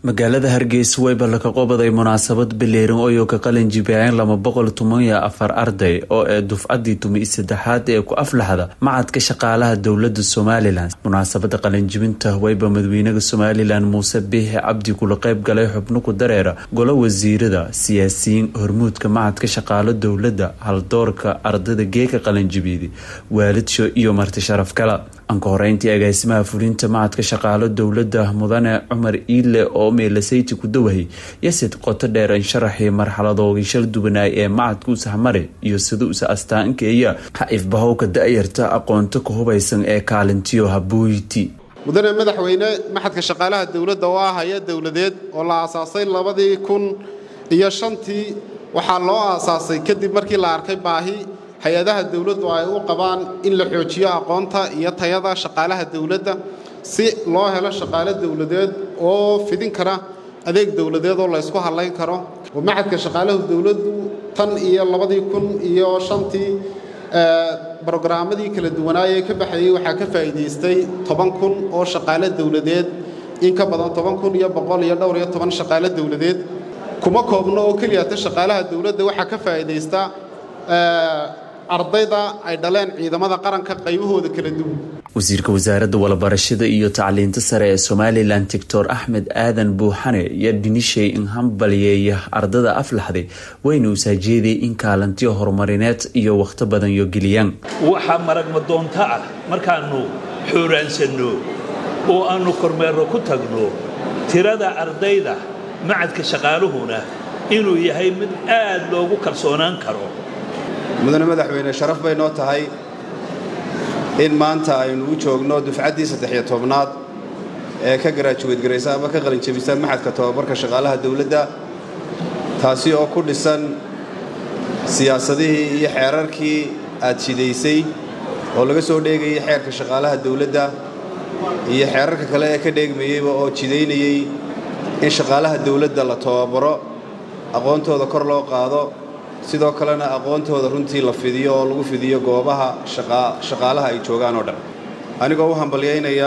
magaalada hargeysa way ballaka qobaday munaasabad bileerin oo ka qalin jibiyeen laba boqol toban iyo afar arday oo ee dufcadii tumi saddexaad ee ku aflaxda macadka shaqaalaha dowlada somalilan munaasabada qalinjibinta wayba madaxweynaha somalilan muuse biixi cabdi kula qeyb galay xubno ku dareera golo wasiirada siyaasiyiin hormuudka macadka shaqaalo dowlada haldoorka ardayda geeka qalinjibiyada waalidsho iyo marti sharaf kala anka horeyntii agaasimaha fulinta macadka shaqaalo dowlada mudane cumar iile oo meelasayti ku dawahay yasid qoto dheer in sharaxii marxaladoogii shal duwanaay ee macadka usahmare iyo sida usa astaankeeya ha ifbahowka da-yarta aqoonto ka hubaysan ee kaalintiyo habuuyti mudane madaxweyne maxadka shaqaalaha dowladda oo ah hay-ad dowladeed oo la aasaasay labadii kun iyo shantii waxaa loo aasaasay kadib markii la arkay baahi hay-adaha dowladdu ay u qabaan in la xoojiyo aqoonta iyo tayada shaqaalaha dowladda si loo helo shaqaale dowladeed oo fidin kara adeeg dowladeed oo laysku hadlayn karo oo maxadka shaqaalahu dowladdu tan iyo labadii kun iyo shantii brogaraammadii kala duwanaayee ka baxayey waxaa ka faa'iidaystay toban kun oo shaqaale dowladeed in ka badan toban kun iyo boqol iyo dhowr iyo toban shaqaale dowladeed kuma koobno oo keliyata shaqaalaha dowladda waxaa ka faa'iidaysta ardayda ay dhaleen ciidamada qaranka qaybahooda kala duwan wasiirka wasaaradda walabarashada iyo tacliinta sare ee somalilan doctor axmed aadan buuxane iyo dhinishay in hambalyeeya ardada aflaxday wayna usaajeeday in kaalantiyo horumarineed iyo wakhto badan yo geliyaan waxaa maragma doonto ah markaannu xuuraansanno oo aannu kormeerro ku tagno tirada ardayda macadka shaqaaluhuna inuu yahay mid aad loogu kalsoonaan karo mudane madaxweyne sharaf bay noo tahay in maanta aynu u joogno dufcaddii saddex-iyo tobnaad ee ka garaajuweed garaysa ama ka qalinjabisa maxadka tobabarka shaqaalaha dowladda taasi oo ku dhisan siyaasadihii iyo xeerarkii aad jidaysay oo laga soo dheegayay xeerka shaqaalaha dowladda iyo xeerarka kale ee ka dheegmayeyba oo jidaynayey in shaqaalaha dowladda la tobabaro aqoontooda kor loo qaado sidoo kalena aqoontooda runtii la fidiyo oo lagu fidiyo goobaha shaqaalaha ay joogaan oo dhan anigoo u hambalyaynaya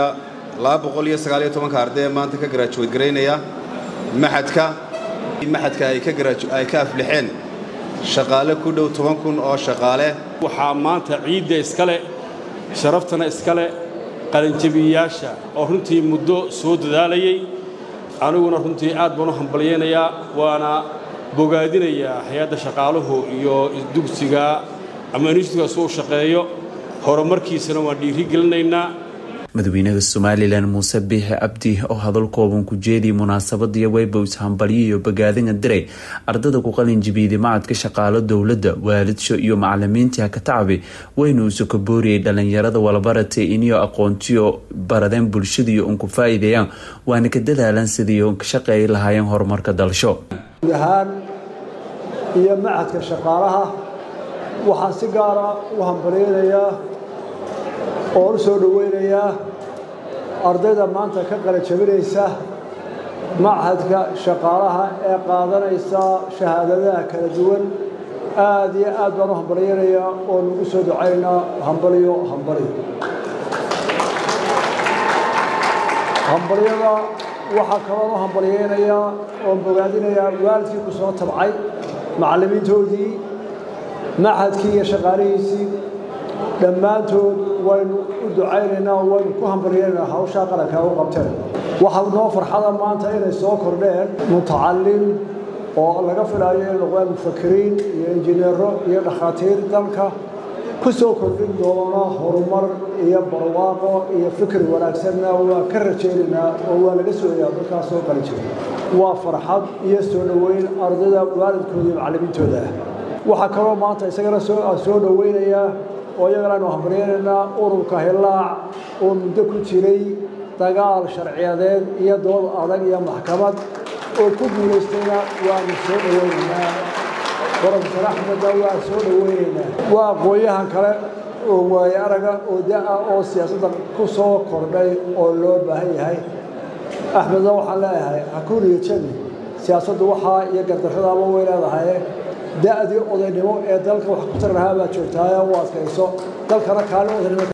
ka arday ee maanta ka garaajuweed garaynaya maxadka maxadka ay ka aflixeen shaqaale ku dhow toban kun oo shaqaale waxaa maanta ciidda iskale sharaftana iskale qalinjabiyayaasha oo runtii muddo soo dadaalayay aniguna runtii aad baan u hambalyaynayaa waana bogaadinayaa hay-adda shaqaaluhu iyo dugsiga ama inishtigaas uu shaqeeyo horumarkiisana waan dhiiri gelinaynaa madaxweynaha somalilan muuse biixi cabdi oo hadal kooban ku jeediyay munaasabadiyo weybows hambalyo iyo bogaadina diray ardada ku qalin jibiiday macadka shaqaalo dowladda waalidsho iyo macalimiintii hakatacabi wayna usu ka booriyey dhalinyarada walabaratay iniyo aqoontiyo baradeen bulshadiiyo un ku faa'iideeyaan waana ka dadaalan sidii ka shaqeey lahaayeen horumarka dalsho ahaan iyo macadka shaqaalaha waxaan si gaara u hambalyaynayaa oo u soo dhoweynayaa ardayda maanta ka qalajabinaysa machadka shaqaalaha ee qaadanaysa shahaadadaha kala duwan aad iyo aad baan u hambalyaynayaa oo nagu soo ducaynaa hambalyo hambalyo hambalyada waxaa kaloon u hambalyaynayaa oon bogaadinayaa waalidkii ku soo tabcay macallimiintoodii maxadkii iyo shaqaalihiisii dhammaantood waynu u ducaynaynaa waynu ku hambalyaynaynaa hawshaa qarankaa u qabteen waxaa noo farxada maanta inay soo kordheen mutacallim oo laga filaayo inay noqdaan mufakiriin iyo injineero iyo dhakhaatiir dalka ku soo kordhin doona horumar iyo barwaaqo iyo fikir wanaagsanna waa ka rajaynaynaa oo waa laga sooyaa dadkaas soo qali jira waa farxad iyo soo dhoweyn ardayda waalidkooda iyo macallimiintooda ah waxaa kaloo maanta isagana soo dhoweynayaa oo iyagana aynu hambaryaynaynaa ururka hillaac oo muddo ku jiray dagaal sharciyadeed iyo dood adag iyo maxkamad oo ku guulaystayna waanu soo dhoweynaynaa brofesor axmedna waa soo dhoweynaynaa waa aqoon-yahan kale oo waaye araga oo da-a oo siyaasadda ku soo kordhay oo loo baahan yahay axmedna waxaan leeyahay hakuriyo jabi siyaasaddu waxaa iyo gardarradaaba way leedahay da'dii odaynimo ee dalka wax ku tari lahaa baad joogtaaye u adkayso dalkana kaalin odaynimo